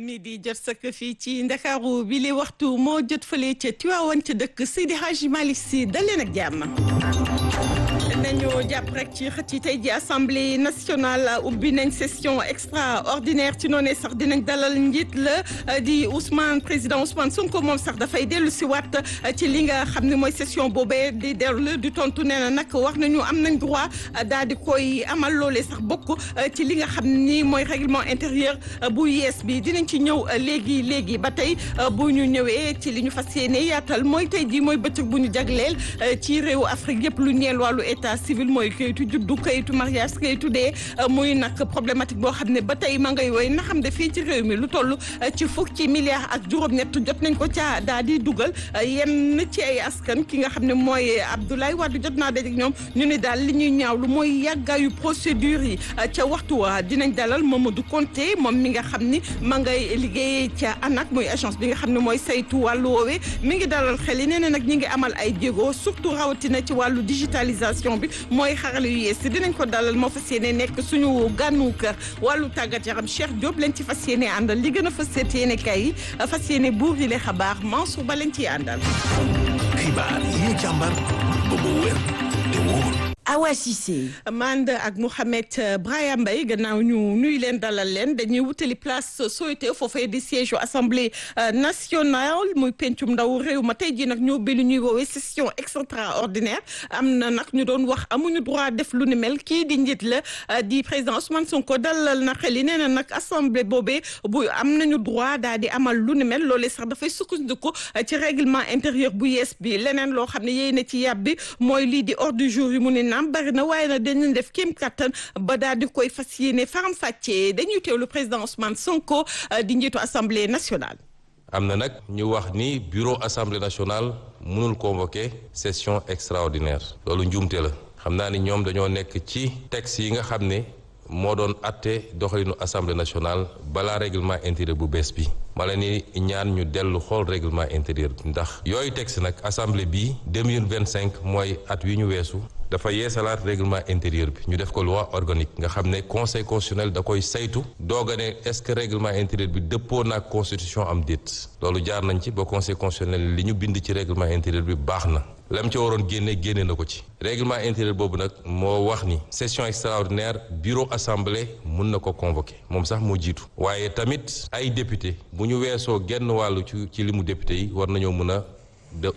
midi jot sëkk fii ci ndakaaru bi li waxtu moo jot fële ca Tiwaawan ca dëkk Seydi Hadji Malick Sy dal leen ak jàmm nañu jàpp rek ci xët yi tey ji assemblée nationale ubbi nañ session extraordinaire ci noonee sax dinañ dalal njiit la di Ousmane président Ousmane Sonko moom sax dafay dellu si waat ci li nga xam ne mooy session boobee di dellu di tontu nee na nag wax nañu am nañ droit daal di koy amal loolee sax bokk ci li nga xam ni mooy règlement intérieur bu yees bi dinañ ci ñëw léegi léegi ba tey bu ñu ñëwee ci li ñu fas yéene yaatal mooy tey ji mooy bëccëg bu ñu jagleel ci réewu Afrique yëpp lu ñeel wàllu état civil mooy kayitu juddu kayitu mariage kayitu dee muy nag problématique boo xam ne ba tey ma ngay woy na xam ne fii ci réew mi lu toll ci fukki milliards ak juróom-ñett jot nañ ko ca daal di dugal yenn ci ay askan ki nga xam ne mooy Abdoulaye Wade jot naa daje ak ñoom ñu ne daal li ñuy ñaawlu mooy yàggaayu procédure yi ca waxtu wa dinañ dalal Mamadou Konté moom mi nga xam ni ma ngay liggéeyee ca ANAC muy agence bi nga xam ne mooy saytu wàllu woowee mi ngi dalal xel yi nee na nag ñi ngi amal ay jéego surtout rawatina ci wàllu digitalisation bi mooy xarale yu yees dinañ ko dalal moo fas yéene nekk suñu gànnu kër wàllu tàggat yaram Cheikh Diop lañ ci fas yéene àndal li gën a fas yéene kay yi fas yéene buur yi le xabaar Mansour ba lañ ciy àndal. xibaar yi ñu càmbar ba mu wér te wóor. Awa Cissé. Mande ak Mouhamed Braya Mbaye gannaaw ñu nuyu leen dalal leen dañuy wutali place Soweto foofee di siège assemblée nationale muy pencum ndaw réew ma tey jii nag ñoo bi lu ñuy woowee session extraordinaire am na nag ñu doon wax amuñu droit def lu ni mel kii di njiit la di président Ousmane Sonko dalal na xel yi nee na nag assemblée boobee bu am nañu droit daal di amal lu ni mel loolee sax dafay sukkandiku ci règlement intérieur bu yees bi leneen loo xam ne yéy na ci yàbbi mooy lii di ordre du jour yi mu ne naam bari na waaye nag dañu def kéem kattan ba daal di koy fas yéene faram fàccee dañuy teewlu président Ousmane Sonko di njiitu assemblée nationale. am na nag ñu wax ni bureau assemblée nationale mënul convoquer session extraordinaire loolu njuumte la xam naa ni ñoom dañoo nekk ci texte yi nga xam ne moo doon atte doxalinu assemblée nationale balaa règlement intérieur bu bees bi ma la ni ñaan ñu dellu xool règlement intérieur bi ndax yooyu texte nag assemblée bii 2025 mooy at wi ñu weesu dafa yeesalaat règlement intérieur bi ñu def ko loi organique nga xam ne conseil constitutionnel da koy saytu doog a ne est-ce que règlement intérieur bi dëppoo naag constitution am déet loolu jaar nañ ci ba conseil constitutionnel li ñu bind ci règlement intérieur bi baax na lam ca waroon génne génne na ko ci règlement intérieur boobu nag moo wax ni session extraordinaire bureau assemblée mun na ko convoquer moom sax moo jiitu waaye tamit ay député bu ñu weesoo genn wàllu ci ci limu député yi war nañoo mën a de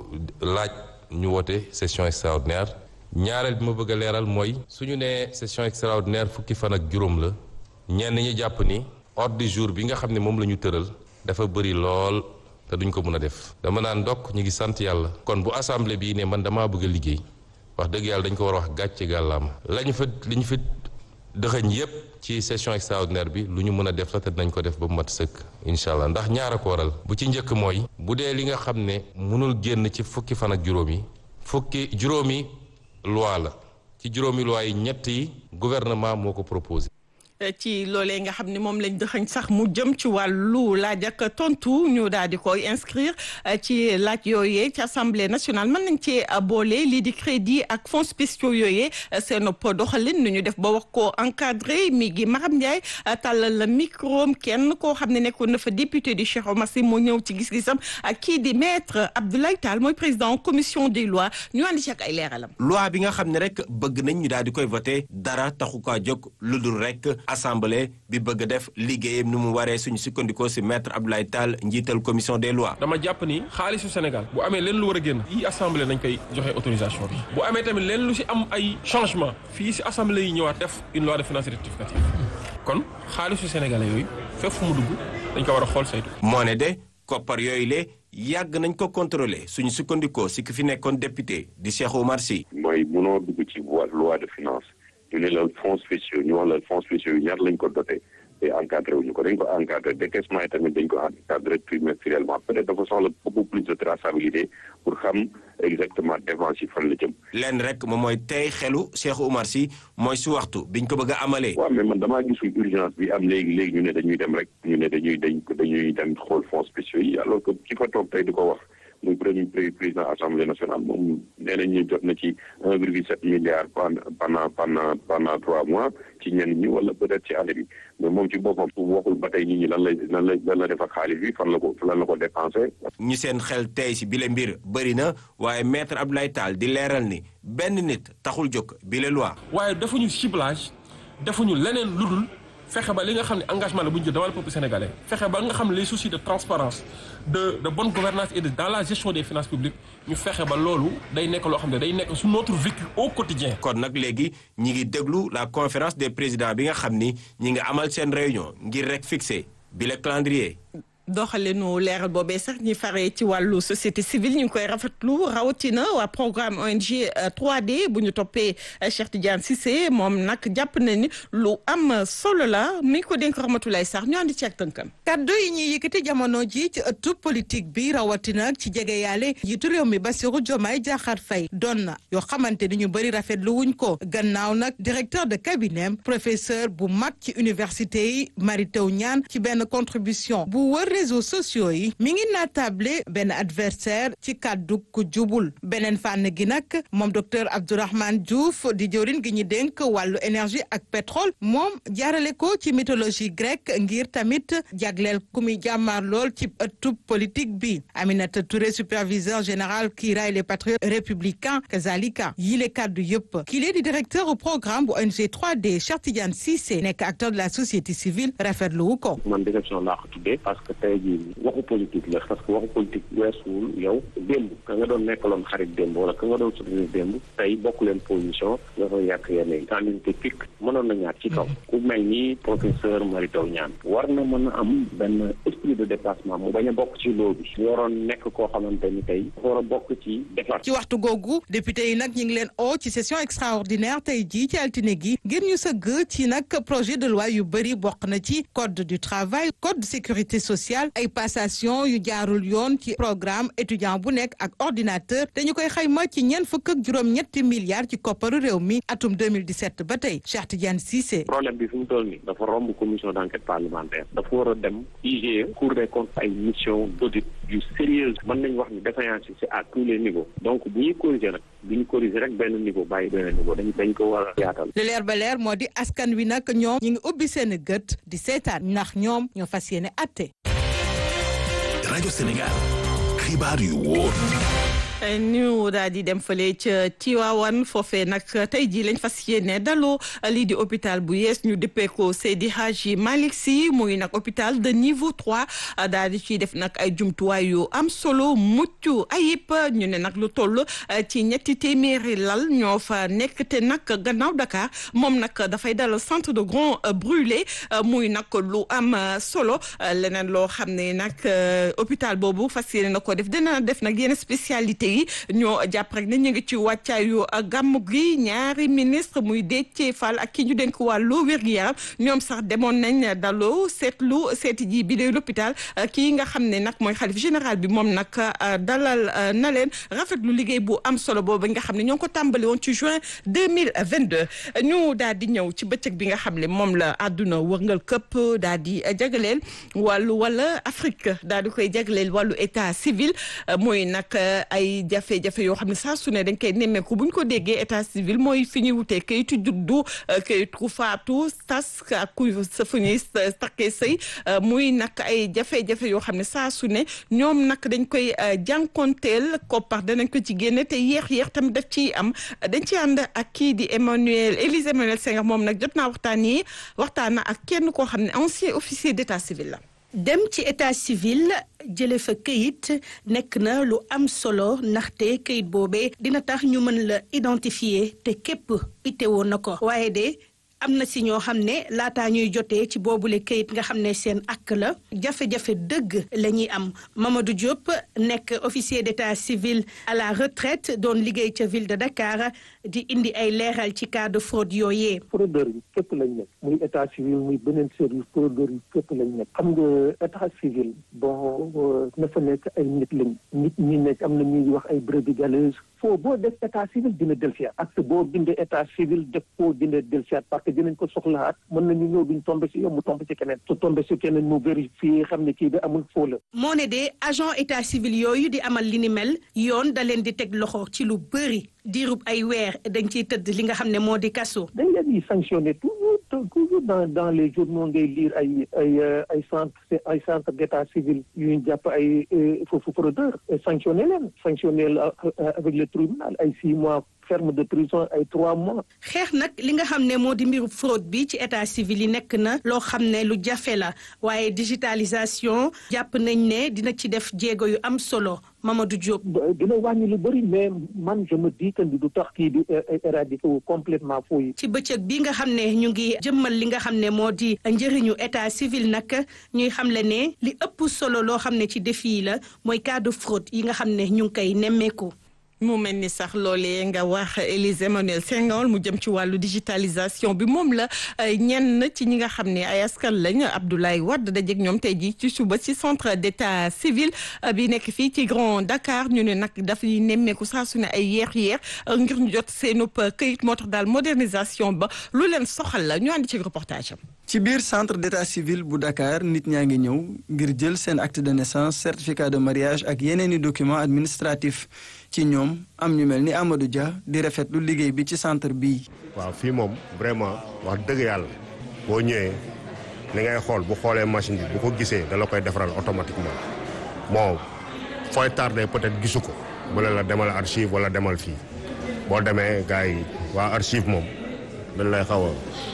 laaj ñu woote session extraordinaire ñaareel bi ma bëgg a leeral mooy suñu nee session extraordinaire fukki fan ak juróom la ñenn ñi jàpp ni ordre du jour bi nga xam ne moom la ñu tëral dafa bëri lool te duñ ko mën a def dama naan ndokk ñu ngi sant yàlla kon bu assemblée bii ne man damaa bëgg a liggéey wax dëgg yàlla dañ ko war a wax gàcce gàllaama lañu fa li ñu fi dëxëñ yépp ci session extraordinaire bi lu ñu mën a def la te dinañ ko def ba mu mat sëkk incha allah ndax ñaar a ko waral bu ci njëkk mooy bu dee li nga xam ne mënul génn ci fukki fan ak juróom yi fukki juróomi loi la ci juróomi loi yi ñett yi gouvernement moo ko proposé ci loolee nga xam ne moom lañ dëxañ sax mu jëm ci wàllu laaj ak tontu ñu daal di koy inscrire ci laaj yooyee ci assemblée nationale mën nañ cee boole lii di crédit ak fonds spéciaux yooyee seen doxalin nu ñu def ba wax ko encadré mi gi Maram Ndiaye tàllal la micro kenn koo xam ne nekkoon na fa député du Cheikh Omar Sy moo ñëw ci gis-gisam ak kii di maître Abdoulaye Tall mooy président commission des lois ñu andi ci ak ay leeralam. loi bi nga xam ne rek bëgg nañ ñu daal di koy voté dara taxu kaa jóg lu dul rek. assemblée bi bëgg def liggéeyam ni mu waree suñu sukkandikoo ci maître Abdoulaye Tall njiital commission des lois. dama jàpp ni xaalisu Sénégal bu amee leen lu war a génn yi assemblée nañ koy joxe autorisation bi bu amee tamit leen lu ci am ay changement fii ci assemblée yi ñëwaat def une loi de finances rectificative kon xaalisu sénégalais yooyu fépp fu mu dugg dañ ko war a xool saytu. moo ne de koppar yooyu le yàgg nañ ko contrôler suñu sukkandikoo ci ki fi nekkoon député di Cheikh Oumar Sy. mooy munoo dugg ci loi de finance. ñu ne la fonds spéciaux ñu wax la fonds spéciaux yi ñaar lañ ko doté te encadré wuñu ko dañ ko encadré décaissement yi tamit dañ ko encadré trimestriellement peut-être dafa soxla beaucoup plus de traçabilité pour xam exactement dépense yi fan la jëm. lenn rek moom mooy tey xelu Cheikh Oumar Sy mooy su waxtu biñ ko bëgg a amalee. waaw mais man damaa gisul urgence bi am léegi léegi ñu ne dañuy dem rek ñu ne dañuy dañ dañuy dem xool fonds spéciaux yi alors que ki fa toog tey di ko wax muy premier président assemblée nationale moom nee nañ ñu jot na ci un virgule sept milliards pendant pendant pendant trois mois ci ñenn ñi wala peut-être ci année bi mais moom ci boppam waxul ba tey nit ñi lan lay lan lay lan la def ak xaalis bi fan la ko lan la ko dépensé. ñi seen xel tey si bile mbir bëri na waaye maître Abdoulaye Tall di leeral ni benn nit taxul jóg bile loi. waaye defuñu ciblage defuñu leneen lu dul fexe ba li nga xam ne engagement la bu ñu jël devant le peuple sénégalais fexe ba nga xam ne les soucis de transparence de de bonne gouvernance et de dans la gestion des finances publiques ñu fexe ba loolu day nekk loo xam ne day nekk su notre vécu au quotidien kon nag léegi ñi ngi déglu la conférence des présidents bi nga xam ni ñi ngi amal seen réunion ngir rek fixer bi le calendrier. doxalinu leeral boobee sax ñi faree ci wàllu société civile ñu ngi koy rafetlu rawatina waa programme ONG 3D bu ñu toppee Cheikh Tidiane Cissé moom nag jàpp na ni lu am solo la mi ko dénk Rahmatulaay sax ñu andi ci ak tënkam. kaddu yi ñuy yëkkati jamono ji ci ëttu politique bi rawatina ci jege yaale jiitu réew mi Bassirou Diomaye Diakhar Faye doon na yoo xamante ni ñu bëri rafetlu wuñ ko gannaaw nag directeur de cabinet professeur bu mag ci université yi Mary Teuw Niane ci benn contribution bu wër réseaux sociaux yi mi ngi naatable benn adversaire ci kàddu ku jubul beneen fànn gi nag moom docteur Abdourahmane Diouf di jëwriñ gi ñu dénk wàllu énergie ak pétrole moom jaarale ko ci mythologie grecque ngir tamit jagleel ku muy jàmmaar lool ci ëttub politique bi Aminata Touré superviseur général kii raay les patriotes républicains kazalika yile kàddu yëpp kii di directeur au programme bu ONG 3D Cheikh Tidiane Cissé nekk acteur de la société civile rafetlu wu ko. man déception laa ko tuddee parce que tey jii waxu politique la parce que waxu politique weesuwul yow démb ka nga doon nekkaloon xarit démb wala ka nga doon soutenir démb tey bokk leen position nga koy yàq yenn yi candidaté pic mënoon na ñaar ci kaw ku mel ni professeur Mary Teuw Niane war na mën a am benn esprit de déplacement mu bañ a bokk ci loo bi waroon nekk koo xamante ni tey war a bokk ci déplacement ci waxtu googu député yi nag ñu ngi leen oo ci session extraordinaire tey jii ci altine gi ngir ñu sëgg ci nag projet de loi yu bëri bokk na ci code du travail code de sécurité sociale ay passation yu jaarul yoon ci programme étudiant bu nekk ak ordinateur te ñu koy xayma ci ñeent fukk ak juróom-ñetti milliards ci kopparu réew mi atum 2017 ba tey Cheikh Tidiane Cissé. problème bi fi mu toll nii dafa romb commission d' enquête parlementaire dafa war a dem IGE cour des comptes ay mission d' audit yu sérieuse mën nañu wax ni défaillance yi c'est à tous les niveaux donc bu ñuy corriger nag bu ñu corriger rek benn niveau bàyyi benn niveau dañ dañ ko war a yaatal. li leer ba leer moo di askan wi nag ñoom ñu ngi ubbi seen gët di seetaan ndax ñoom ñoo fas yéene atte. rajo Sénégal xibaar yu wóor. ñu daal di dem fële ca Tiwaawan foofee nag tey jii lañ fas yéene daloo lii di hôpital bu yees ñu dëppee ko Seydi Hadji Malick Sy muy nag hôpital de niveau trois daal di ciy def nag ay jumtuwaay yu am solo mucc ayib ñu ne nag lu toll ci ñetti téeméeri lal ñoo fa nekk te nag gannaaw Dakar moom nag dafay dalal centre de grand brûlé muy nag lu am solo leneen loo xam ne nag hôpital boobu fas yéene na ko def dina def nag yenn spécialité yi ñoo jàpp rek ne ñu ngi ci wàccaayu gàmmu gi ñaari ministre muy Déthié Fall ak ki ñu dénk wàllu wér-gu-yaram ñoom sax demoon nañ daloo seetlu seeti ji bi de l'hôpital kii nga xam ne nag mooy xalif général bi moom nag dalal na leen rafetlu liggéey bu am solo boobu nga xam ne ñoo ngi ko tàmbali woon ci juin 2022 ñu daal di ñëw ci bëccëg bi nga xam ne moom la àdduna wërngal këpp daal di jagleel wàllu wala Afrique daal di koy jagleel wàllu état civil mooy nag ay jafe-jafe yoo xam ne saa su ne dañ koy nemmeeku bu ñu ko déggee état civil mooy fi ñuy wutee kayitu juddu kayitu faatu tas ak ku sa fu ñuy takkee sëy muy nag ay jafe-jafe yoo xam ne saa su ne ñoom nag dañ koy jànkonteel koppar danañ ko ci génne te yéex yéex tamit daf ciy am dañ ci ànd ak kii di Emmanuel Élise Emmanuel Senghor moom nag jot naa waxtaan yi waxtaan na ak kenn koo xam ne ancien officier d'état civil la dem ci état civil jële fa këyit nekk na lu am solo ndaxte këyit boobee dina tax ñu mën la identifier te képp itewoo na ko waaye de am na si ñoo xam ne laataa ñuy jotee ci boobule këyit nga xam ne seen ak la jafe-jafe dëgg la ñuy am Mamadou Diop nekk officier d'état civil à la retraite doon liggéey ca ville de Dakar di indi ay leeral ci cas de fraude yooyee. fraudeur yi képp lañ nekk muy état civil muy beneen service fraudeur yi képp lañ nekk xam nga état civil bon na fa nekk ay nit lañ nit ñi nekk am na ñuy wax ay brebis galeuses foo boo def état civil dina dellusiwaat acte boo bindee état civil def koo dina dellusiwaat parce que dinañ ko soxlaat mën nañu ñëw duñ tombé si yow mu tombé si keneen su tombé si keneen mu vérifié xam ne kii bi amul foo la moo ne de agent état civil yooyu di amal li ni mel yoon da leen di teg loxo ci lu bëri diirub ay weer dañ ciy tëdd li nga xam ne moo di kaso. dañ leen di sanctionné toujours toujours dans dans les journaux ngay lire ay ay ay centre ay centre d' état civil yu ñu jàpp ay foofu fraudeur sanctionné leen sanctionné avec le tribunal ay six mois ferme de prison ay trois mois. xeex nag li nga xam ne moo di mbiru fraude bi ci état civil yi nekk na loo xam ne lu jafe la waaye digitalisation jàpp nañ ne dina ci def jéego yu am solo Mamadou Diop. dina wàññi lu bëri mais man je me dis que du tax kii di éradiquer wu complètement foo yi. ci bëccëg bi nga xam ne ñu ngi jëmmal li nga xam ne moo di njëriñu état civil nag ñuy xamle ne li ëpp solo loo xam ne ci défi yi la mooy cas de fraude yi nga xam ne ñu ngi koy nemmeeku. mu mel ni sax loolee nga wax Élise Emmanuel Senghor mu jëm ci wàllu digitalisation bi moom la ñenn ci ñi nga xam ne ay askan lañ Abdoulaye Wade dajeeg ñoom tey jii ci suba ci centre d'état civil bi nekk fii ci Grand Dakar ñu ne nag dafay nemmeeku saa su ne ay yeex-yeex ngir ñu jot seenub këyit moo tax daal modernisation ba lu leen soxal la ñu àndi ci reportage am. ci biir centre d'état civil bu Dakar nit ñaa ngi ñëw ngir jël seen acte de naissance certificat de mariage ak yeneen i documents administratifs ci ñoom am ñu mel ni Amadou Dia di rafetlu liggéey bi ci centre bii. waaw fii moom vraiment wax dëgg yàlla boo ñëwee li ngay xool bu xoolee machine bi bu ko gisee da la koy defaral automatiquement bon fooy tardé peut-être gisu ko mu ne la demal archive wala demal fii boo demee gars yi waa archive moom dañ lay xaw a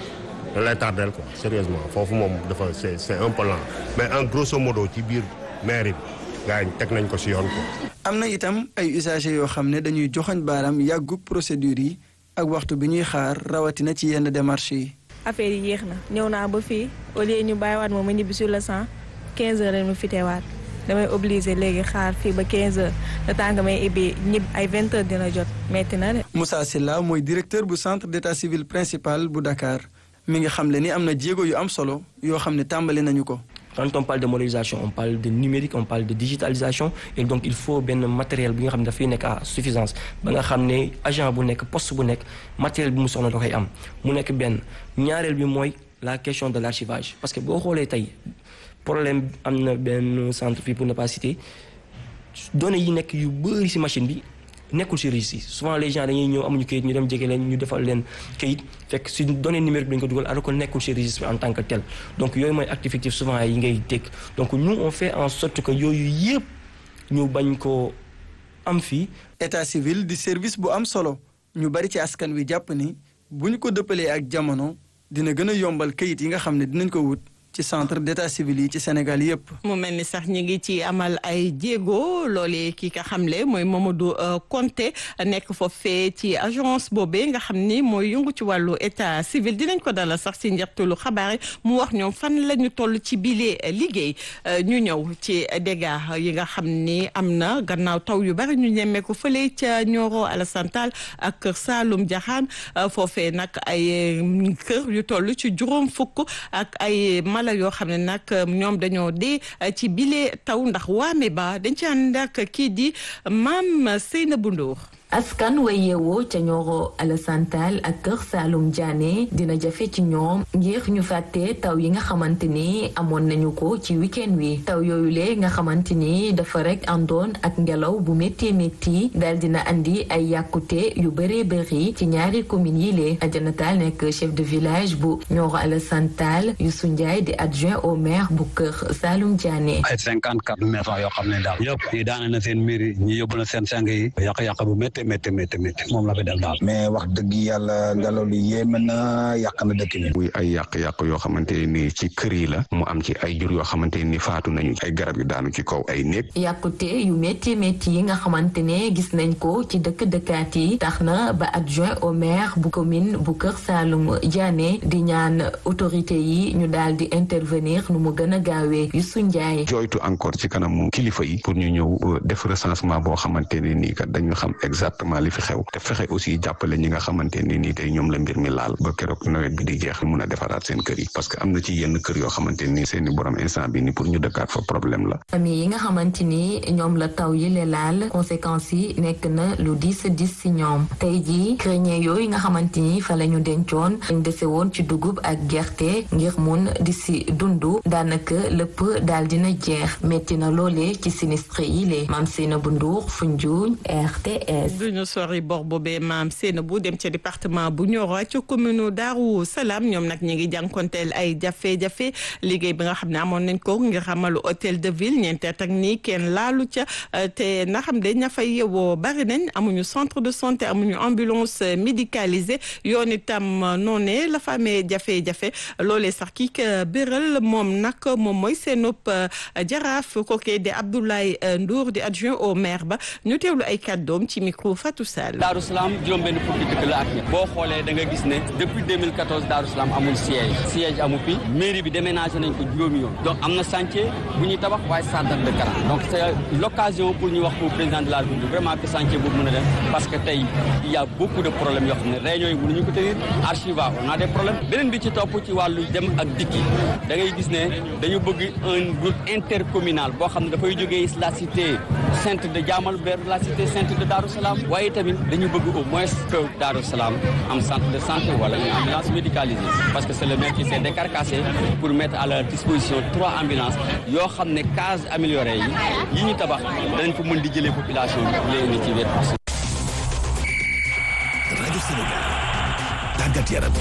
dañ lay tardel quoi sérieusement foofu moom dafa c'est c'est un peu lent mais en grosso modo ci biir mairie bi gars yi teg nañ ko si yoon quoi. am na itam ay usagers yoo xam ne dañuy joxoñ baaraam yàggu procédure yi ak waxtu bi ñuy xaar rawatina ci yenn démarches yi. affaire yi yéex na ñëw naa ba fii au lieu ñu bàyyiwaat moom ma ñibbi sur le cent 15 heures rek mu fitewaat damay obligé léegi xaar fii ba 15 heures le temps nga may ibbi ñib ay 20 heures dina jot metti na de. Moussa Silla mooy directeur bu centre d'état civil principal bu Dakar mi ngi xamle ni am na jéego yu am solo yoo xam ne tàmbali nañu ko. quand on parle de modernisation on parle de numérique on parle de digitalisation et donc il faut benn matériel bi nga xam ne dafay nekk à suffisance ba nga xam ne agent bu nekk poste bu nekk matériel bi mu soxla da koy am mu nekk benn ñaareel bi mooy la question de l'archivage parce que boo xoolee tey problème am na benn centre fii pour ne pas citer données yi nekk yu bëri ci machine bi nekkul ci registre souvent les gens dañuy ñëw amuñu kayit ñu dem jege leen ñu defal leen kayit fekk ci données numérique bi dañ ko dugal alors que nekkul ci registre en tant que tel donc yooyu mooy acte fictif souvent yi ngay dégg donc nous on fait en sorte que yooyu yëpp ñu bañ ko am fii. état civil di service bu am solo ñu bari ci askan wi jàpp ni bu ñu ko dëppalee ak jamono dina gën a yombal kayit yi nga xam ne dinañ ko wut. ci centre d'état civil yi ci Sénégal yépp mu mel ni sax ñi ngi ci amal ay jéego loolee kii ka xamle mooy Mamadou Konté nekk foofee ci agence boobee nga xam ni mooy yëngu ci wàllu état civil dinañ ko dalal sax ci njeextalu xabaar yi mu wax ñoom fan la ñu toll ci bile liggéey ñu ñëw ci dégâts yi nga xam ni am na gannaaw taw yu bari ñu ñemmeeku fële ca Nioro Alassane Tall ak Kër Saalum Diakhane foofee nag ay kër yu toll ci juróom fukk ak ay la yoo xam ne nag ñoom dañoo dee ci bile taw ndax waame ba dañ ci ànd ak kii di maam Seynabou Ndour askan way yeewoo ca Nioro Alassane Tall ak Kër Saalum Diané dina jafe ci ñoom ngir ñu fàtte taw yi nga xamante ni amoon nañu ko ci week-end wi taw yooyu le nga xamante ni dafa rek àndoon ak ngelaw bu métti métti daal dina andi ay yàkkute yu bëree bëri ci ñaari communes yi lee Adjana Tall nekk chef de village bu Nioro Alassane Tall Youssou Ndiaye di adjoint au maire bu Kër Saalum Diané. ay cinquante quatre maisons yoo xam ne daal yëpp ñi daane na seen miir ñi yóbbu na seen sang yi yàq-yàq bu métti métti métti métti moom la fi def daal mais wax dëgg yàlla ngelaw li yéeme na yàq na dëkk bi muy ay yàq-yàq yoo xamante ni ci kër yi la mu am ci ay jur yoo xamante ni faatu nañu ay garab yu daanu ci kaw ay néeg yàqute yu métti métti yi nga xamante ne gis nañ ko ci dëkk dëkkaat yi tax na ba adjoint au maire bu commune bu Kër Saalum Diané di ñaan autorité yi ñu daal di intervenir nu mu gën a gaawee Youssou Ndiaye jooytu encore ci kanamu kilifa yi pour ñu ñëw def recensement boo xamante ne nii kat dañu xam exact exactement li fi xew te fexe aussi jàppale ñi nga xamante ni nii tey ñoom la mbir mi laal ba keroog nawet bi di jeex mun a defaraat seen kër yi parce que am na ci yenn kër yoo xamante ni seeni borom instant bi ni pour ñu dëkkaat fa problème la famille yi nga xamante ni ñoom la taw yi le laal conséquences yi nekk na lu diis diis si ñoom tey jii grenier yooyu nga xamante ni fa la ñu dencoon dañ dese woon ci dugub ak gerte ngir mun di si dundu daanaka lépp daal dina jeex metti na loolee ci sinistre yi le maam seena bu nduur Foundiougne RTS duñu sori bor boobee maam seena bu dem ca département bu Nioro ca commune Darou Salam ñoom nag ñi ngi jànkonteel ay jafe-jafe liggéey bi nga xam ne amoon nañ ko ngir xamalu hôtel de ville ñeenteel ak nii kenn laalu ca te na xam de ña fay yewoo bari nañ amuñu centre de santé amuñu ambulance médicalisée yoon itam noonee la fa amee jafe-jafe loolee sax kii ka béral moom nag moom mooy seenub jaraaf kookee di Abdoulaye Ndour di adjoint au maire ba ñu teewlu ay kàddoom ci micro Fatou Sall. Darou Salam juróom-benn fukki dëkk la ak ñett boo xoolee da nga gis ne depuis 2014 Darou Salam amul siège siège amu fi mairie bi déménagé nañ ko juróomi yoon donc am na chantier bu ñuy tabax waaye ça date de quarante donc c'est l'occasion pour ñu wax ko président de la République vraiment que chantier boobu mën a dem parce que tey il y a beaucoup de problèmes yoo xam ne réunions yi mënuñu ko tenir archiva on a des problèmes beneen bi ci topp ci wàllu dem ak dikki da ngay gis ne dañu bëgg un route intercommunal boo xam ne dafay jógee la cité sainte de Diamal vers la cité sainte de Darou Salam waaye tamit dañu bëgg au moins que Darou Salam am centre de santé wala une ambulance médicalisée parce que c'est le maire qui s'est décarcassé pour mettre à leur disposition trois ambulances yoo xam ne cases améliorées yi yi ñu tabax danañ ko mën di jëlee population bi léegi ci wet rajo Sénégal tàggat yaram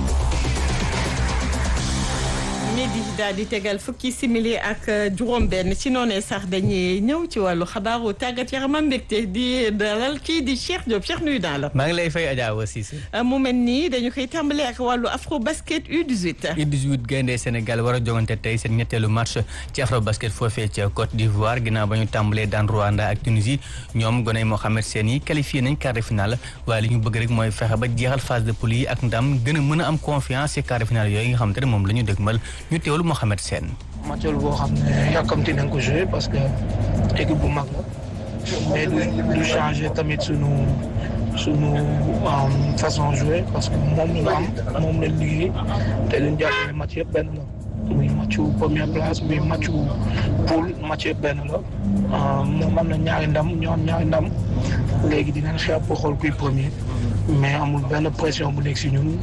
midi daal di tegal fukki simili ak juróom-benn ci noonee sax dañuy ñëw ci wàllu xabaaru tàggat yaram mbégte di dalal kii di Cheikh Diop Cheikh nuyu naa la. maa ngi lay fay Adja Awa Cissé. mu mel nii dañu koy tàmbalee ak wàllu afro basket U18. U18 gaynde Sénégal war a jogante tey seen ñetteelu match ci afro basket foofee ca Côte d'Ivoire ginnaaw ba ñu tàmbalee daan Rwanda ak Tunisie ñoom goney Mohamed Sène yi qualifié nañ quart de finale waaye li ñu bëgg rek mooy fexe ba jeexal phase de poule yi ak ndam gën a mën a am confiance ci quart de finale yooyu nga xam te ne moom la ñu dëgmal ñu teewlu Mohamed Sène. match boo xam ne yàkkamti nañ ko joué parce que équipe bu mag la mais du du changé tamit sunu sunu façon jouer parce que moom la am moom la liggéey te luñ jàpp ne match yëpp benn la muy matchu première place muy matchu poule match yëpp benn la moom am na ñaari ndam ñoo am ñaari ndam léegi dinañ xeex pour xool kuy premier mais amul benn pression bu nekk si ñun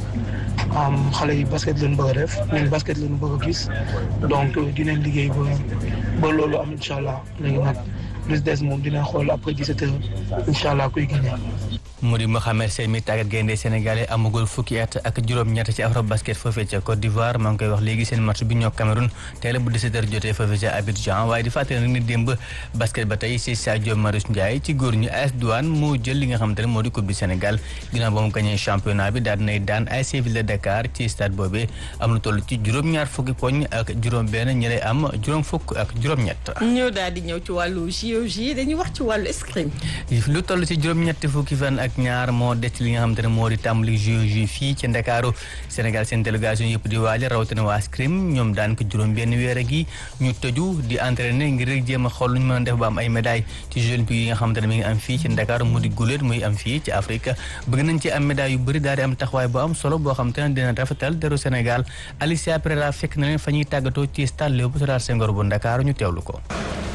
xale yi basket lañ bëgg a def ñun basket lañ bëgg a gis donc dinañ liggéey ba ba loolu am incha allah léegi nag plus des moom dinañ xool après 17 heures incha allah kuy gagné. mu di Mohamed Sène mi tàggat gaynde sénégalais amagul fukki at ak juróom-ñett ci afro basket foofee ca Côte d'Ivoire maa ngi koy wax léegi seen match bi ñoo Cameroun tey la bu 17h jotee foofee ca Abidjan waaye di fàttali nag ni démb basket ba tey si Sadio Marius Ndiaye ci góor ñi AS Douane moo jël li nga xamante ne moo di coupe du Sénégal ginnaaw ba mu gagné championnat bi daal dinay daan ASC Ville de Dakar ci stade boobee am lu toll ci juróom-ñaar fukki poñ ak juróom-benn ñi lay am juróom fukk ak juróom-ñett. ñëw daal di ñëw ci wàllu JOJ dañuy wax ci wàllu escrime. lu toll ci juróom-ñetti fukki fan ak ñaar moo des li nga xamante ne moo di tàmbali JOJ fii ci Ndakaaru Sénégal seen délégation yëpp di waajal rawatina waa escrime ñoom daan ko juróom benn weer ak yi ñu tëju di entraîner ngir rek jéem a xool lu ñu mën a def ba am ay médailles ci Jeux olympiques yi nga xamante ne mi ngi am fii ci Ndakaaru mu di guléet muy am fii ci Afrique bëgg nañ ci am médailles yu bëri daal di am taxawaay bu am solo boo xamante ne dina rafetal deru Sénégal Alicia Pereira fekk na leen fa ñuy tàggatoo ci stade Léopold Sédar Senghor bu Ndakaaru ñu teewlu ko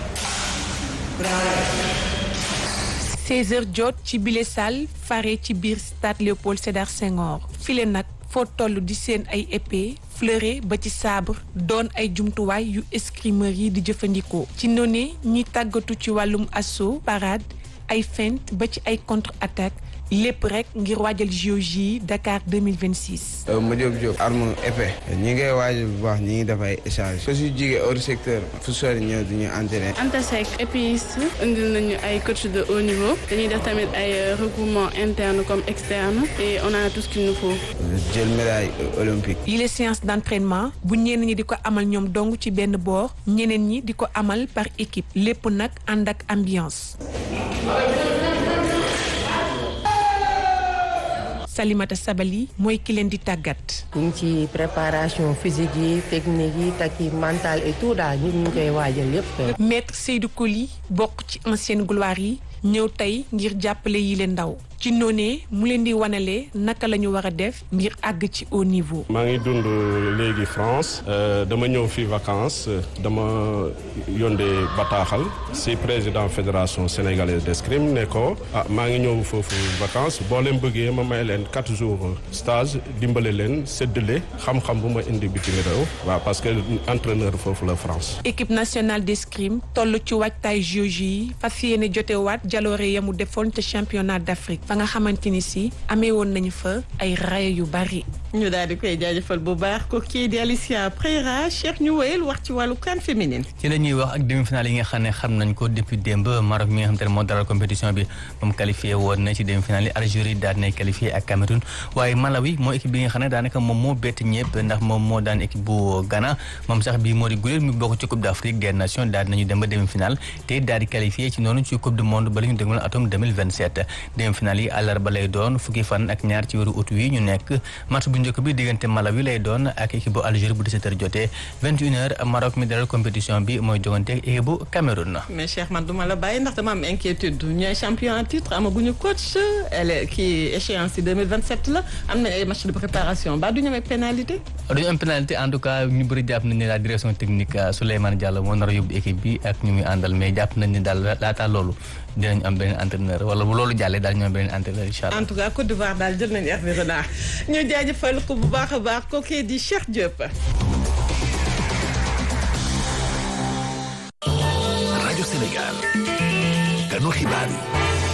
16h jot ci bile salle fare ci biir stade Léopold Sédar Senghor file nag foo toll di seen ay épée fleuret ba ci sabre doon ay jumtuwaay yu escrimeur yi di jëfandikoo ci noone ñi tàggatu ci wàllum assaut parade ay feinte ba ci ay contre attaque lépp rek ngir waajal JOJ Dakar 2026. ma jóg jóg arme épée ñi ngay waajal bu baax ñi ngi def ay échange su si jigee hors secteur fu sori ñëw di ñu entraîner. Anta Seck épéiste indil nañu ay coach de haut niveau dañuy def tamit ay regroupement interne comme externe et on a tout ce qu'il nous faut. jël médaille olympique. yi les séances d'entraînement bu ñenn ñi di ko amal ñoom dong ci benn boor ñeneen ñi di ko amal par équipe lépp nag ànd ak ambiance. Salimata Sabali mooy ki leen di tàggat. ñu ngi ci préparation physique yi technique yi takki mental et tout daal ñu ngi koy waajal yépp. maître Seydou Koli bokk ci ancienne gloire yi ñëw tey ngir jàppale yi leen ndaw ci noonee mu leen di wanalee naka la ñu war a def ngir àgg ci haut niveau. maa ngi dund léegi France dama ñëw fi vacances dama yóndee bataaxal si président fédération sénégalaise d'escrime ne ko ah maa ngi ñëw foofu vacances boo leen bëggee ma may leen quatre jours stage dimbale leen séddale xam-xam bu ma indi bitim réew waaw parce que entraîneur foofu la France. équipe nationale d'escrime toll ci waajtaay JOJ yi fas yéene jotewaat jaloore ya mu defoon te championnat d'Afrique fa nga xamante ni si amee woon nañu fa ay raaya yu bari. ñu daal di koy jaajëfal bu baax ko kii di Alicia Preira Cheikh ñu wéyal wax ci wàllu CAN féminine. ci la ñuy wax ak demi-finale yi nga xam ne xam nañ ko depuis démb Maroc mi nga xam te ne moo dalal compétition bi moom qualifié woon na ci demi-finale yi Algérie daal di nay qualifié ak Cameroun waaye Malawi moo équipe bi nga xam ne daanaka moom moo bett ñëpp ndax moom moo daan équipe bu Ghana moom sax bii moo di guléet mu bokk ci Coupe d'Afrique des Nations daal di nañu dem ba demi-finale te daal di qualifié ci noonu ci Coupe du monde ba la ñu dégmal atum 2027 demi-finale yi àllarba lay doon fukki fan ak ñaar ci weeru août wi ñu nekk match bu njëkk bi diggante Malawi lay doon ak équipe bu Algérie bu 17h jotee 21h Maroc mi dalal compétition bi mooy jogante ak équipe bu Cameroun. mais Cheikh man duma la bàyyi ndax dama am inquiétude ñooy champion en titre amaguñu coach elle kii échéance yi 2027 la am nañ ay match de préparation ba du ñu amee pénalité. du ñu am pénalité en tout cas ñu bëri jàpp nañ ne la direction technique Souleymane Diallo moo nar a yóbbu équipe bi ak ñu muy àndal mais jàpp nañ ne daal laataa loolu dinañ am beneen entraîneur wala bu loolu jàllee daal ñu am beneen entraîneur incha allah. en tout cas Côte d'Ivoire daal jël nañu Hervé Renard ñu jaajëfal ko bu baax a baax kooku di Cheikh Diop. rajo Sénégal kanu xibaar yi.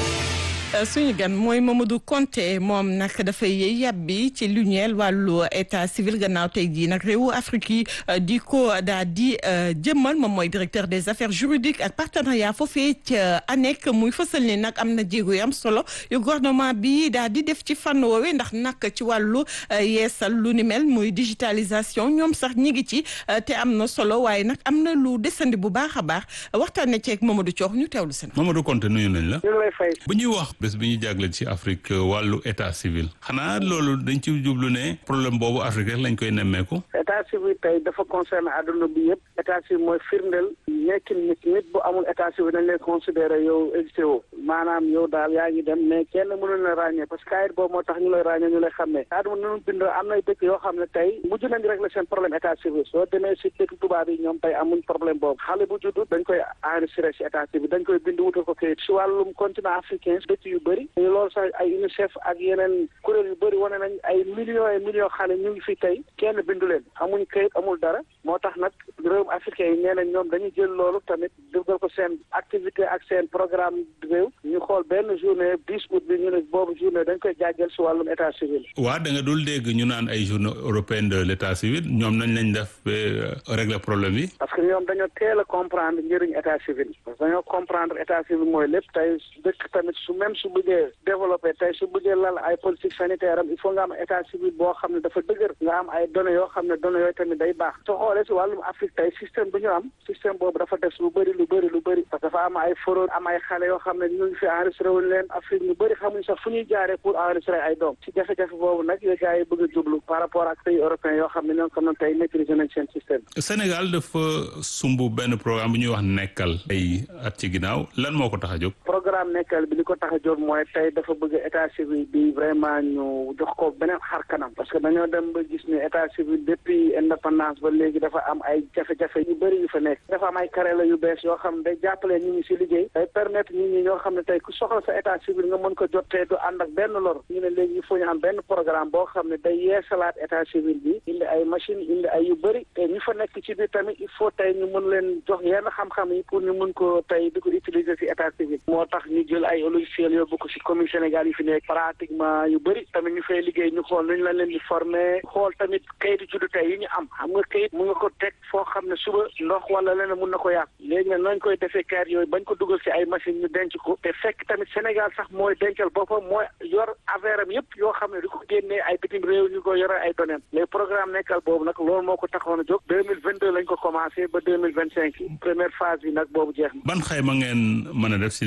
suñu gan mooy Mamadou Konté moom nag dafay yàbbi ci lu ñeel wàllu état civil gannaaw tey jii nag réewu Afrique yi di ko daa di jëmmal moom mooy directeur des affaires juridiques ak partenariat foofee ca ANEC muy fësal ni nag am na jéego yu am solo yu gouvernement bi daa di def ci fànn woowe ndax nag ci wàllu yeesal lu ni mel muy digitalisation ñoom sax ñi ngi ci te am na solo waaye nag am na lu desandi bu baax a baax waxtaanee ceeg Mamadou Thior ñu teewlu seen. Mamadou Konté nuyu nañ la. ñu lay fay. bu ñuy wax bés bi ñu jagleel ci Afrique wàllu état civil xanaa loolu dañ ci jublu ne problème boobu Afrique rek lañ koy nemmeeku. état civil tey dafa concerné àdduna bi yëpp état civil mooy firndeel nekkin nit nit bu amul état civil dañ lay considéré yow existé woo maanaam yow daal yaa ngi dem mais kenn mënul la ràññee parce que kayit boobu moo tax ñu lay ràññee ñu lay xàmmee àdduna nunu bindoo am nay dëkk yoo xam ne tey mujj nañ régler seen problème état civil soo demee si dëkk tubaab yi ñoom tey amuñ problème boobu xale bu juddu dañ koy enregistré si état civil dañ koy bind wutal ko kayit si wàllum continent africain dëkk yu bëri loolu sax ay UNICEF ak yeneen kuréel yu bëri wane nañ ay millions et millions xale ñu ngi fi tey kenn bindu leen amuñ kayit amul dara moo tax nag réewum africain yi nee nañ ñoom dañuy jël loolu tamit dugal ko seen activité ak seen programme réew ñu xool benn journée dix août bi ñu ne boobu journée dañ koy jaajël si wàllum état civil. waa da nga dul dégg ñu naan ay journée européenne de l' état civil ñoom nañ lañ def ba régler problème yi. parce que ñoom dañoo teel a comprendre njëriñ état civil parce que dañoo comprendre état civil mooy lépp tey dëkk tamit su même su bëggee développé tey su bëggee lal ay politique sanitaire am il faut nga am état civil boo xam ne dafa dëgër nga am ay données yoo xam ne données yooyu tamit day baax soo xoolee si wàllum Afrique tey système bu ñu am système boobu dafa des lu bëri lu bëri lu bëri parce que dafa am ay fraude am ay xale yoo xam ne ñu ngi fi enregistré wuñ leen Afrique ñu bëri xamuñ sax fu ñuy jaaree pour enregistrer ay doom ci jafe-jafe boobu nag yooyu gars yi bëgg a jublu par rapport ak pays européens yoo xam ne ñoo xam ne tey maîtriser nañ seen système Sénégal dafa sumb benn programme bu ñuy wax nekkal ay at ci ginnaaw lan moo ko tax a jóg programme nekkal bi li ko tax a jóg mooy tey dafa bëgg état civil bi vraiment ñu jox ko beneen xar kanam parce que dañoo dem ba gis ne état civil depuis indépendance ba léegi dafa am ay jafe-jafe yu bëri yu fa nekk dafa am ay carré yu bees yoo xam ne day jàppale nit ñi si liggéey day permettre nit ñi ñoo xam ne tey ku soxla sa état civil nga mën ko jot te du ànd ak benn lor ñu ne léegi il faut ñu am benn programme boo xam ne day yeesalaat état civil bi indi ay machine indi ay yu bëri te ñu fa nekk ci biir tamit il faut tey ñu mën leen jox yenn xam-xam yi pour ñu mën ko tey di ko utiliser si état civil moo tax ñu jël ay logiciel yóbbu ko si commune Sénégal yi fi nekk pratiquement yu bëri tamit ñu fay liggéey ñu xool nuñ la leen di former xool tamit kayitu juddu tey yi ñu am xam nga kayit mu nga ko teg foo xam ne suba ndox wala leneen mun na ko yàq léegi nag nañ koy defee kayit yooyu bañ ko dugal si ay machine ñu denc ko te fekk tamit Sénégal sax mooy dencal boppam mooy yor affaire am yëpp yoo xam ne di ko génnee ay bitim réew ñu ko yore ay données les programme nekkal boobu nag loolu moo ko taxoon a jóg deux mille vingt deux lañ ko commencé ba deux mille vingt cinq première phase bi nag boobu jeex na. ban xayma ngeen mën a def si li ngeen ci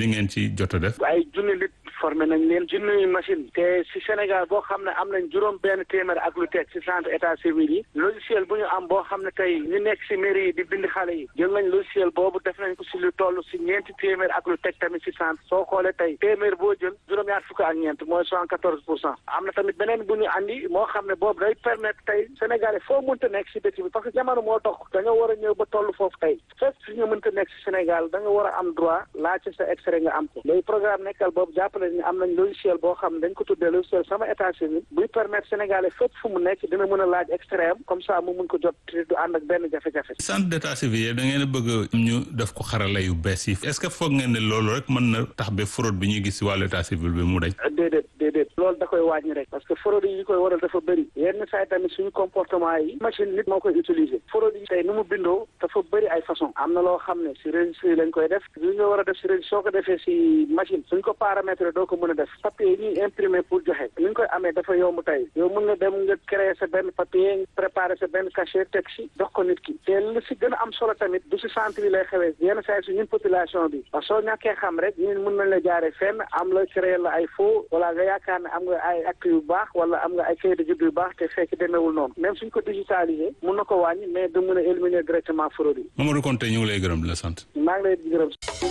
ci jot a def. ay junni nit formé nañ leen junni machine te si Sénégal boo xam ne am nañ juróom benn téeméer ak lu teg si centre état civil yi logiciel bu ñu am boo xam ne tey ñu nekk si mairie yi di bind xale yi jël nañ logiciel boobu def nañ ko si lu toll si ñeenti téeméer ak lu teg tamit si centre soo xoolee tey téeméer boo jël juróom-ñaar fukk ak ñeent mooy soixante quatorze pour cent am na tamit beneen bu ñu andi moo xam ne boobu day permettre tey Sénégalais foo mënta nekk si dëkk bi parce que jamono moo dox da nga war a ñëw ba toll foofu tey fépp fi nga mënta nekk si Sénégal da nga war a am droit laajte sa extrait nga am ko léegi programme nekkal boobu jàppale ni am nañ logiciel boo xam ne dañ ko tuddee logiciel sama état civil buy permettre Sénégalais fépp fu mu nekk dina mën a laaj extrait am comme ça mu mun ko jot te du ànd ak benn jafe-jafe. centre d'état civil da ngeen a bëgg ñu def ko xarala yu bees yi est-ce que foog ngeen ne loolu rek mën na tax ba fraude bi ñuy gis si wàllu état civil bi mu dañ. déedéet déedéet loolu da koy wàññi rek parce que fraude yi koy waral dafa bëri yenn saa yi tamit suñu comportement yi machine nit moo koy utiliser fraude yi tey nu mu bindoo dafa bëri ay façon am na loo xam ne si registre lañ koy def li nga war a def si registre soo ko defee si machine suñ ko paramétrer doo ko mën a def papier yi ñuy imprimer pour joxe ni ñu koy amee dafa yomb tey yow mën nga dem nga créer sa benn papier préparer sa benn cachet teg si dox ko nit ki te li si gën a am solo tamit du si centre yi lay xewee yenn saa yi si ñun population bi parce que soo ñàkkee xam rek ñun mën nañ la jaaree fenn am la créer la ay faux wala nga yaakaar ne am nga ay actes yu baax wala am nga ay kayit de juddu yu baax te fekk demeewul noonu même suñ ko digitalisé mun na ko wàññi mais du mën a éliminer directement fraude yi. Mamadou Konté ñu ngi lay gërëm di la sant. maa ngi lay gërëm.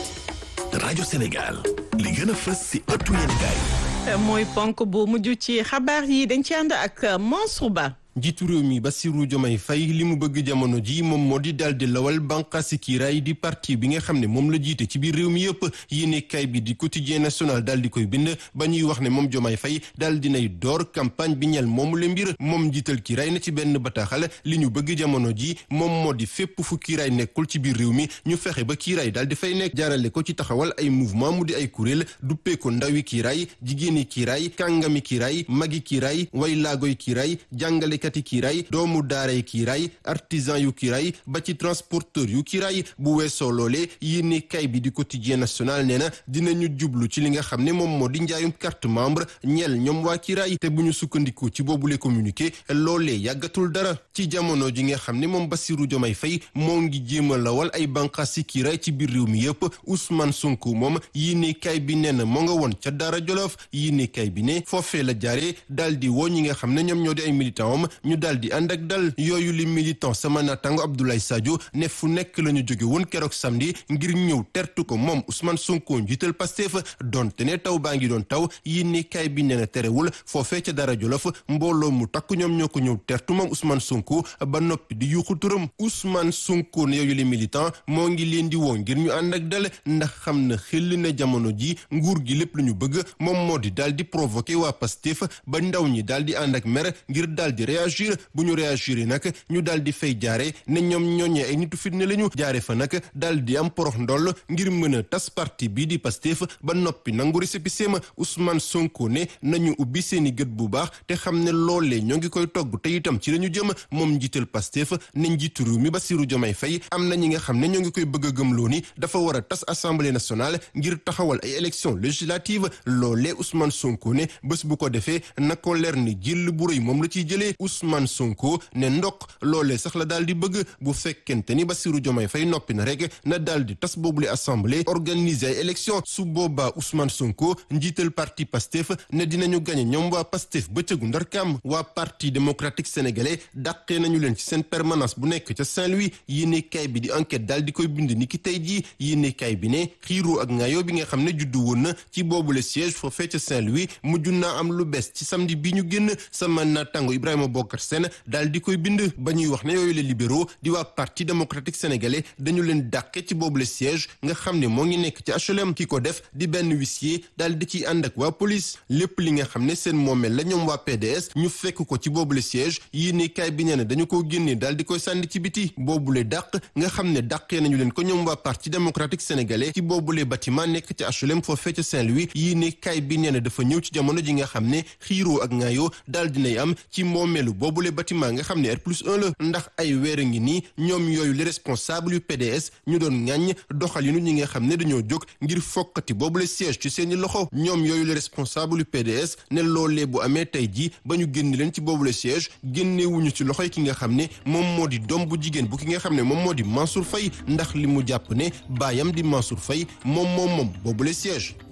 rajo Sénégal li gën a fës si ëttu yéenekaay mooy ponk bu mujj ci xabaar yi dañ ci ànd ak Mansour Ba. njiitu réew mi Bassirou Diomaye Faye li mu bëgg jamono ji moom moo di daal di lawal bànqaasi kiiraay di parti bi nga xam ne moom la jiite ci biir réew mi yëpp yéenekaay bi di quotidien national daal di koy bind ba ñuy wax ne moom Diomaye Faye daal dinay door campagne bi ñel moomu la mbir moom njiital kiiraay na ci benn bataaxal li ñu bëgg jamono ji moom moo di fépp fu kiiraay nekkul ci biir réew mi ñu fexe ba kiiraay daal di fay nekk jaarale ko ci taxawal ay mouvement mu di ay kuréel duppee ko ndawi kiiraay jigéeni kiiraay kàngami kiiraay magi kiiraay way laagoy kiiraay jàngale kati kiiraay doomu daaray kiiraay artisan yu kiiraay ba ci transporteur yu kiiraay bu weesoo loolee yéene kay bi di quotidien national nee na dinañu jublu ci li nga xam ne moom moo di njaayum carte membre ñeel ñoom waa kiiraay te bu ñu sukkandikoo ci boobule communiqué loolee yàggatul dara ci jamono ji nga xam ne moom Bassirou Diomaye Faye moo ngi jéem a lawal ay bànqaas si kiiraay ci biir réew mi yëpp Ousmane Sonko moom yéene kay bi nee na moo nga woon ca Daara Jolof yéene kay bi ne foofee la jaaree daal di woo ñi nga xam ne ñoom ñoo di ay militant am ñu daal di ànd ak dal yooyu li militant sama naataango Abdoulaye Sadio ne fu nekk la ñu jóge woon keroog samedi ngir ñëw tertu ko moom Ousmane Sonko njiital Pastef donte ne taw baa ngi doon taw yéene kaay bi nee na terewul foofee ca dara jolof mbooloo mu takk ñoom ñoo ko ñëw tertu moom Ousmane Sonko ba noppi di yuuxu turam Ousmane Sonko ne yooyu li militant moo ngi leen di woo ngir ñu ànd ak dal ndax xam na xel na jamono ji nguur gi lépp lu ñu bëgg moom moo di daal di provoqué waa Pastef ba ndaw ñi daal di ànd ak mer ngir daal di réagir bu ñu réagir nag ñu daal di fay jaare ne ñoom ñooñee ay nitu fitne lañu jaare fa nag daal di am porox ndoll ngir mën a tas parti bii di Pastef ba noppi nangu récépissé ma Ousmane Sonko ne nañu ubbi seeni gët bu baax te xam ne loolee ñoo ngi koy togg te itam ci lañu jëm moom njiital Pastef ne njiitu réew mi Bassirou Diomaye Faye am na ñi nga xam ne ñoo ngi koy bëgg a gëmloo ni dafa war a tas assemblée nationale ngir taxawal ay élections législatives loolee Ousmane Sonko ne bés bu ko defee na ko leer ni jël bu rëy moom la ciy jëlee Ousmane Sonko ne ndok loolee sax la daal di bëgg bu fekkente ni Bassirou Diomaye Faye noppi na rek na daal di tas boobule assemblée organiser ay élection su boobaa Ousmane Sonko njiital parti Pastef ne dinañu gañe ñoom waa Pastef bëccëgu ndarkaam waa parti démocratique sénégalais dàqee nañu leen ci seen permanence bu nekk ca Saint-Louis yéene kay bi di enquête daal di koy bind ni ki tey jii yéene kay bi ne xiiroo ak ngaayoo bi nga xam ne juddu woon na ci boobule siège foofee ca Saint-Louis mujj naa am lu bees ci samedi bi ñu génn sama naataango Ibrahima Bokar Sène daal di koy bind ba ñuy wax ne yooyu les libéraux di waa parti démocratique sénégalais dañu leen dàqe ci boobu le siège nga xam ne moo ngi nekk ci HLM ki ko def di benn huissier daal di ciy ànd ak waa police lépp li nga xam ne seen moomeel la ñoom waa PDS ñu fekk ko ci boobu le siège yéene kaay bi nee na dañu ko génnee daal di koy sànni ci biti boobule dàq nga xam ne dàqee nañu leen ko ñoom waa parti démocratique sénégalais ci boobule bâtiment nekk ci HLM foofee ca Saint-Louis yéene kaay bi nee na dafa ñëw ci jamono ji nga xam ne xiiroo ak ngaayoo daal dinay am ci moomeelu boobule bâtiment nga xam ne R plus 1 la ndax ay weer a ngi nii ñoom yooyu les responsables yu PDS ñu doon ŋàññ doxalinu ñi nga xam ne dañoo jóg ngir fokkati boobu le siège ci seeni loxo ñoom yooyu les responsables yu PDS ne loolee bu amee tey jii ba ñu génn leen ci boobu le siège génnewuñu ci loxoy ki nga xam ne moom moo di doom bu jigéen bu ki nga xam ne moom moo di Mansour Faye ndax li mu jàpp ne baayam di Mansour Faye moom moom moom boobu le siège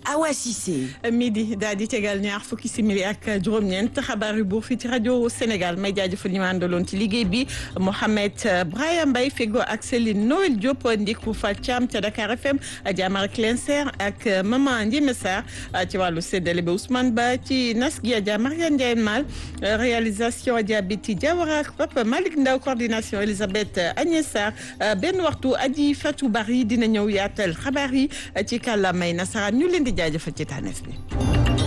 Awa Cissé. midi daal di tegal ñaar fukki simili ak juróom-ñeent xabaar yu buur fii ci rajo Sénégal may jaajëfal ñi ma àndaloon ci liggéey bi Mohamed Brahim Mbaye Fego ak Céline Noël Diop Ndiku Fall Thiam ca Dakar FM Diamara Clenser ak Maman Ndiémé Sarr ci wàllu séddale bi Ousmane Ba ci nas gi Adja Mariane Ndiaye Mal réalisation Adja Biti Diawara ak Papa Malick Ndaw coordination Elisabeth Agnès Sarr benn waxtu aji Fatou Bari dina ñëw yaatal xabaar yi ci kàllaamay nasaraan ñu leen di jaajëfal ci tànneef bi